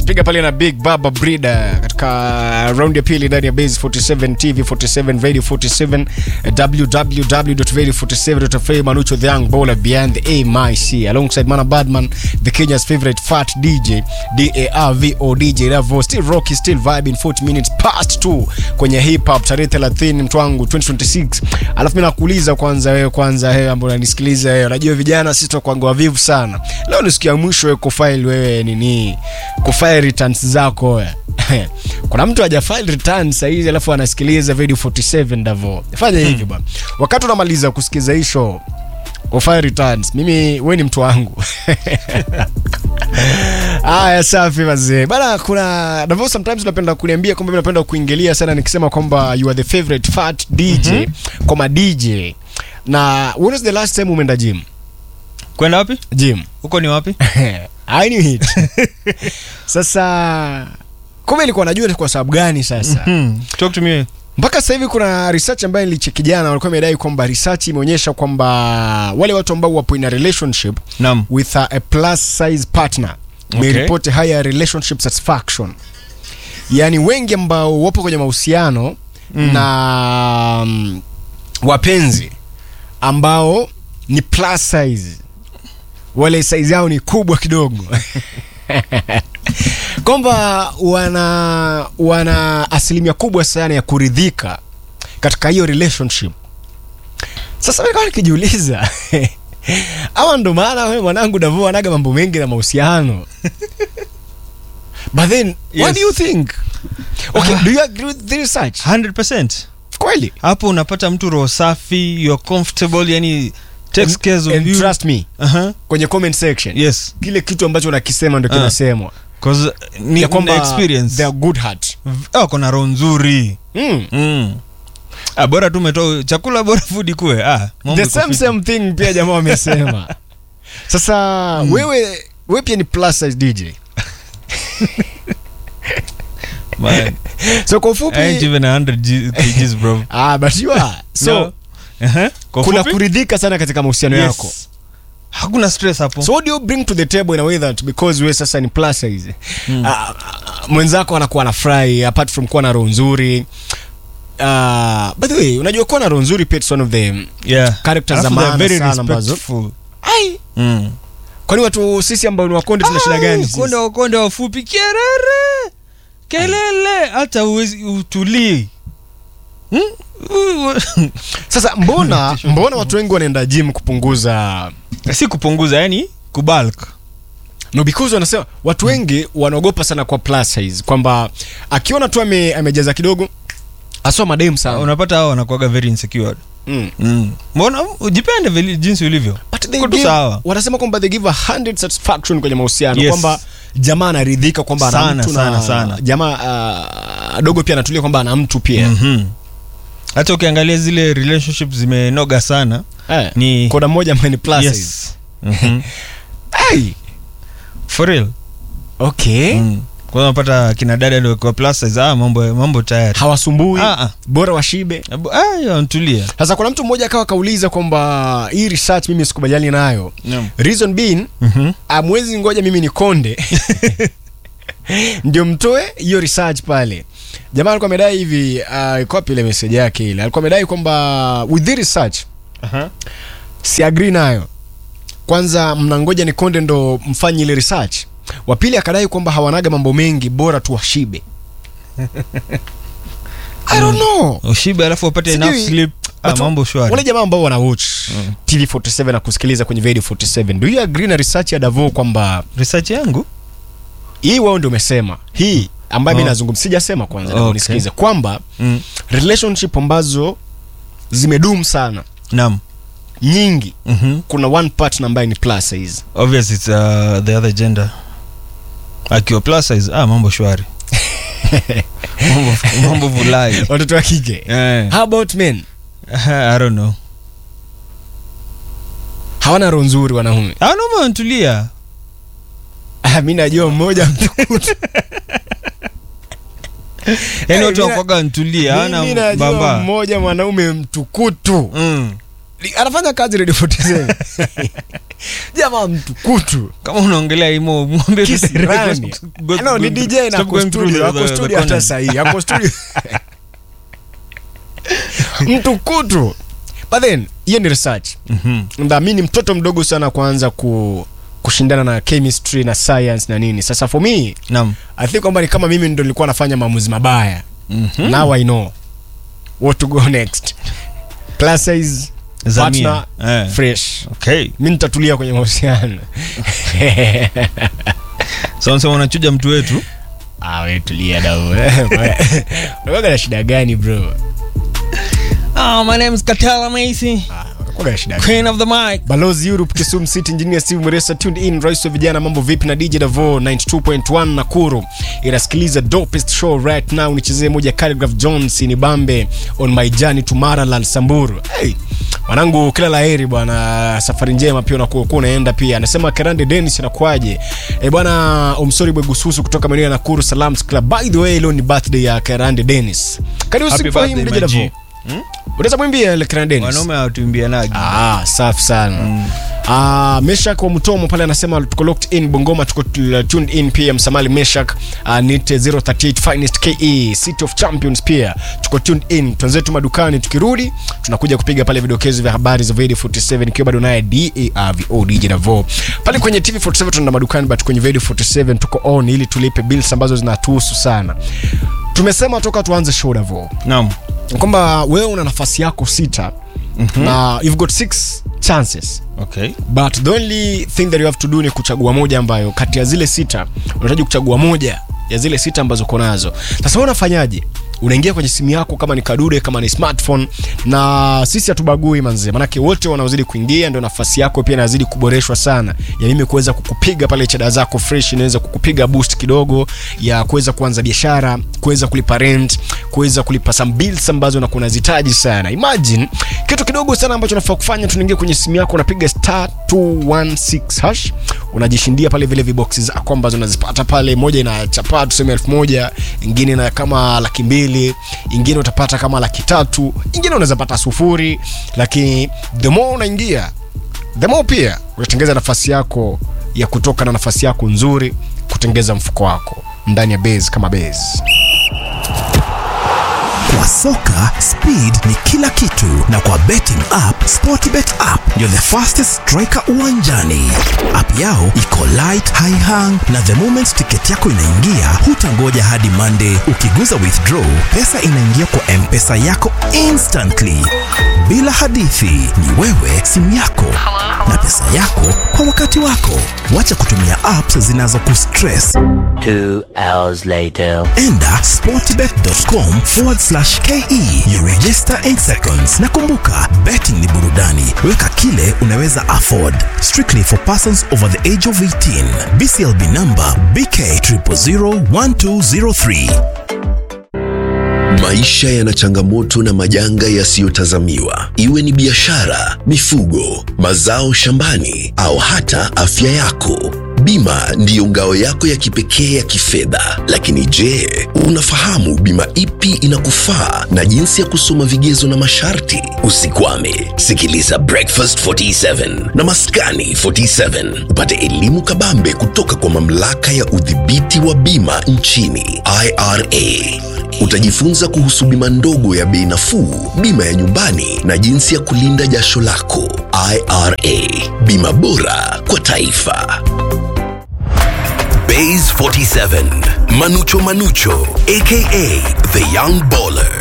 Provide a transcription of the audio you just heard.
piga pale na big baba brida katika round ya pili ndani ya base 47 tv 47 radio 47 www.radio47.fa manucho the young bowler behind the mic alongside mana badman the kenya's favorite fat dj darvo dj Ravo, still rocky still vibing 40 minutes past 2 kwenye hip hop tarehe 30 mtu wangu 2026 alafu mimi nakuuliza kwanza wewe kwanza wewe ambao unanisikiliza wewe unajua vijana sisi tutakuwa wavivu sana leo ni siku ya mwisho wewe kufile wewe nini kufile returns zako wewe kuna mtu hajafile returns saa hizi alafu anasikiliza video 47 Davo fanya hivi bwana wakati unamaliza kusikiza hii show ufile returns mimi wewe ni mtu wangu Aya, safi mazee bana. Kuna Davo, sometimes unapenda kuniambia kwamba mimi napenda kuingilia sana nikisema kwamba you are the favorite fat DJ mm-hmm. kwa ma DJ na when was the last time umeenda gym? kwenda wapi Gym huko ni wapi I knew it. Sasa kumbe ilikuwa najua ni kwa sababu gani sasa hmm. talk to me mpaka sasa hivi kuna research ambayo nilicheki jana, walikuwa imedai kwamba research imeonyesha kwamba wale watu ambao wapo in a relationship nam with a, a plus size partner Okay. meripoti higher relationship satisfaction yaani wengi ambao wapo kwenye mahusiano Mm. na um, wapenzi ambao ni plus size wale size yao ni kubwa kidogo kwamba wana wana asilimia kubwa sana ya kuridhika katika hiyo relationship sasa mimi kama nikijiuliza ama ndo maana wewe mwanangu Davo anaga mambo mengi na mahusiano but then what Yes. do you think okay Ah. do you agree with the research 100 kweli hapo unapata mtu roho safi you're comfortable yani takes care of and you trust me uh-huh. kwenye comment section yes kile kitu ambacho nakisema ndo Ah. kinasemwa cause ni ya kwamba na experience they are good heart oh, kuna roho nzuri mm. mm. ah, bora tu umetoa chakula bora food kuwe ah, mambo the iko same fiti. same thing pia jamaa wamesema sasa wewe wewe pia ni plus size DJ Man, so kwa I ain't ufupi even 100 G- kgs bro ah but you are so No. Uh-huh. Kwa kuna fupi? kuridhika sana katika mahusiano Yes. yako hakuna stress hapo so what do you bring to the table in a way that because we sasa ni plus size mm. uh, mwenzako anakuwa anafurahi apart from kuwa na roho nzuri uh, by the way unajua kuwa na roho nzuri pia it's one of the yeah. characters za Alafu they're maana very sana ambazo respectful. ai Mm. kwani watu sisi ambao ni wakonde tuna shida gani sisi? konde wakonde wafupi kerere kelele hata uwezi utulii Hmm? U- sasa mbona mbona watu wengi wanaenda gym kupunguza si kupunguza yani kubalk no because wanasema watu wengi wanaogopa sana kwa plus size kwamba akiona tu ame, amejaza kidogo aswa mademu sana unapata hao wanakuaga very insecure mm. mm. mbona ujipende vile jinsi ulivyo But they Uko tu give- sawa. wanasema kwamba they give a 100 satisfaction kwenye mahusiano Yes. kwamba jamaa anaridhika kwamba ana Sana, mtu na sana, sana. jamaa uh, dogo pia anatulia kwamba ana mtu pia Mhm. hata ukiangalia zile relationship zimenoga sana eh, ni koda mmoja ambaye ni plus size. yes. Mhm. Ai, for real okay mm. kwanza unapata kina dada ndio kwa plus size ah, mambo mambo tayari hawasumbui Ah, ah. bora washibe Abu- ah, ya, ntulia sasa kuna mtu mmoja akawa kauliza kwamba hii research mimi sikubaliani nayo Naam. reason being Mhm. amwezi ngoja mimi ni konde ndio mtoe hiyo research pale jamaa alikuwa amedai hivi uh, iko wapi ile message yake ile alikuwa amedai kwamba with the research Aha. si agree nayo kwanza mnangoja ni konde ndo mfanye ile research wa pili akadai kwamba hawanaga mambo mengi bora tu washibe I don't know ushibe alafu upate Sijui, enough sleep ah, but mambo shwari wale jamaa ambao wana watch tv 47 na kusikiliza kwenye radio 47 do you agree na research ya davo kwamba research yangu hii wao ndio umesema hii ambayo mi Oh. nazungumza sijasema kwanza Okay. okay. nisikize kwamba mm. relationship ambazo zimedumu sana naam nyingi mm-hmm. kuna one partner ambaye ni plus size obvious it's uh, the other gender akiwa plus size ah, mambo shwari mambo, mambo vulai watoto wa kike eh. how about men I don't know hawana roho nzuri wanaume anoma ntulia Ah, mi najua mmoja mtukutu yani watu mina- wakwaga ntulia Mimi ana najua bamba mmoja mwanaume mtukutu mm. anafanya kazi radio 47 jamaa mtukutu kama unaongelea imo mwambie tu direct, kisirani go- no, ni go- dj na stop ako going through studio the- ako the- the studio hata corners. sahii ako studio mtukutu but then hiyo ni research Mhm. na mi ni mtoto mdogo sana kuanza ku kushindana na chemistry na science na nini sasa for me Naam. i think kwamba ni kama mimi ndo nilikuwa nafanya maamuzi mabaya Mhm. now i know what to go next class size Zamia. partner Eh. fresh Okay. mi nitatulia kwenye mahusiano So unasema unachuja mtu wetu Ah, we tulia dau unakuwaga na shida gani bro oh, my name is Katala Macy Ah, unakuwaga na shida gani Queen of the mic balozi europe kisumu city engineer steve mresa tuned in rais wa vijana mambo vipi na dj davo 92.1 nakuru inasikiliza dopest show right now nichezee moja Calligraph jones ni bambe on my journey to maraland samburu hey, mwanangu kila laheri bwana safari njema pia unakuwa unaenda pia anasema kerande denis anakuaje e bwana umsori bwegususu kutoka maeneo ya nakuru salams club by the way leo ni birthday ya kerande denis karibu Happy siku for him birthday, dj my G. davo unaweza mwimbia ile kerande denis wanaume hawatuimbianagi Ah, safi sana mm. Uh, meshak wa mtomo pale anasema tuko locked in bongoma tuko uh, tuned in pia msamali meshak uh, nite 038 finest ke city of champions pia tuko tuned in twenzetu madukani tukirudi tunakuja kupiga pale vidokezo vya habari za video 47 ikiwa bado naye darvo dj davo pale kwenye tv 47 tuna madukani but kwenye video 47 tuko on ili tulipe bills ambazo zinatuhusu sana tumesema toka tuanze show davo naam kwamba wewe una nafasi yako sita mm-hmm. na you've got six chances okay but the only thing that you have to do ni kuchagua moja ambayo kati ya zile sita unahitaji kuchagua moja ya zile sita ambazo uko nazo sasa wewe unafanyaje unaingia kwenye simu yako kama ni kadude kama ni smartphone na sisi hatubagui manzee manake wote wanaozidi kuingia ndio nafasi yako pia inazidi kuboreshwa sana ya mimi kuweza kukupiga pale cheda zako fresh inaweza kukupiga boost kidogo ya kuweza kuanza biashara kuweza kulipa rent kuweza kulipa some bills ambazo unakuwa unazihitaji sana imagine kitu kidogo sana ambacho unafaa kufanya tunaingia kwenye simu yako unapiga star 216 hash unajishindia pale vile viboksi zako ambazo unazipata pale moja ina chapaa tuseme elfu moja ingine na kama laki mbili ingine utapata kama laki tatu ingine unaweza pata sufuri lakini the more unaingia the more pia utatengeza nafasi yako ya kutoka na nafasi yako nzuri kutengeza mfuko wako ndani ya base kama base Kwa soka speed ni kila kitu, na kwa betting app Sportbet app ndio the fastest striker uwanjani. App yao iko light, high hang, na the moment tiketi yako inaingia, hutangoja hadi Monday. Ukiguza withdraw, pesa inaingia kwa mpesa yako instantly, bila hadithi. Ni wewe, simu yako na pesa yako kwa wakati wako. Wacha kutumia apps zinazokustress. Two hours later. enda sportbet.com forward slash ke you register 8 seconds na kumbuka betting ni burudani weka kile unaweza afford strictly for persons over the age of 18 bclb number bk 0001203 Maisha yana changamoto na majanga yasiyotazamiwa, iwe ni biashara, mifugo, mazao shambani au hata afya yako. Bima ndiyo ngao yako ya kipekee ya kifedha. Lakini je, unafahamu bima ipi inakufaa na jinsi ya kusoma vigezo na masharti? Usikwame, sikiliza Breakfast 47 na Maskani 47 upate elimu kabambe kutoka kwa mamlaka ya udhibiti wa bima nchini IRA. Utajifunza kuhusu bima ndogo ya bei nafuu, bima ya nyumbani na jinsi ya kulinda jasho lako. IRA, bima bora kwa taifa. Bays 47, Manucho Manucho, aka the young baller.